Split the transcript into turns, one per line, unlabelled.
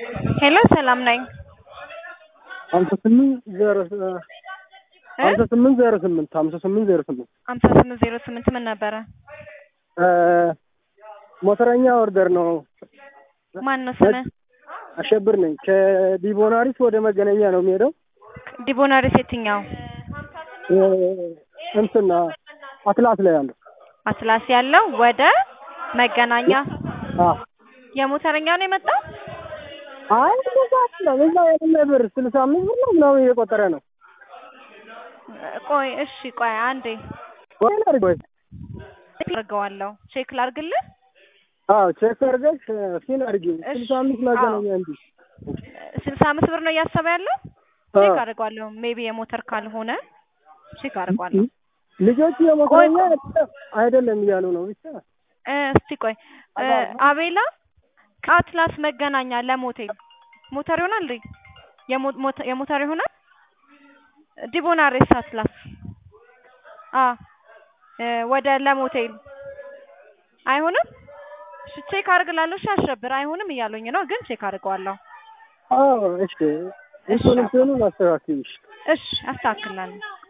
ሄሎ ሰላም ነኝ።
ሀምሳ ስምንት ዜሮ ሀምሳ ስምንት ዜሮ ስምንት ሀምሳ ስምንት ዜሮ ስምንት
ሀምሳ ስምንት ዜሮ ስምንት ምን ነበረ?
ሞተረኛ ኦርደር ነው።
ማን ነው ስምህ?
አሸብር ነኝ። ከዲቦናሪስ ወደ መገናኛ ነው የሚሄደው።
ዲቦናሪስ የትኛው?
እንትና አትላስ ላይ ያለው
አትላስ ያለው ወደ መገናኛ
አዎ።
የሞተረኛ ነው የመጣው?
አይ እንደዛ አይደለም። እዛ የሌለ ብር ስልሳ አምስት ብር ነው ምናምን እየቆጠረ ነው።
ቆይ እሺ፣ ቆይ አንዴ
ወይ ላድርግ ወይ?
አድርገዋለሁ። ቼክ ላድርግልህ?
አዎ ቼክ አድርገሽ ሲን አድርጊ።
እሺ፣
ስልሳ አምስት መገናኛ እንጂ
ስልሳ አምስት ብር ነው እያሰበ ያለው። ቼክ አድርገዋለሁ። ሜቢ የሞተር ካልሆነ ቼክ አድርገዋለሁ።
ልጆቹ የሞተረኛ አይደለም እያሉ ነው ብቻ
እ እስቲ ቆይ እ አቤላ ከአትላስ መገናኛ ለሞቴል ሞተር ይሆናል እንዴ? የሞ- ሞተ- የሞተር ይሆናል። ዲቦናሬስ አትላስ አ እ ወደ ለሞቴል አይሆንም። እሺ ቼክ አድርግላለሁ። እሺ አሸብር አይሆንም እያሉኝ ነው፣ ግን ቼክ አድርገዋለሁ።
አዎ እሺ እንትኑ እንትኑን አስተካክልሽ
እሺ አስተካክላለሁ።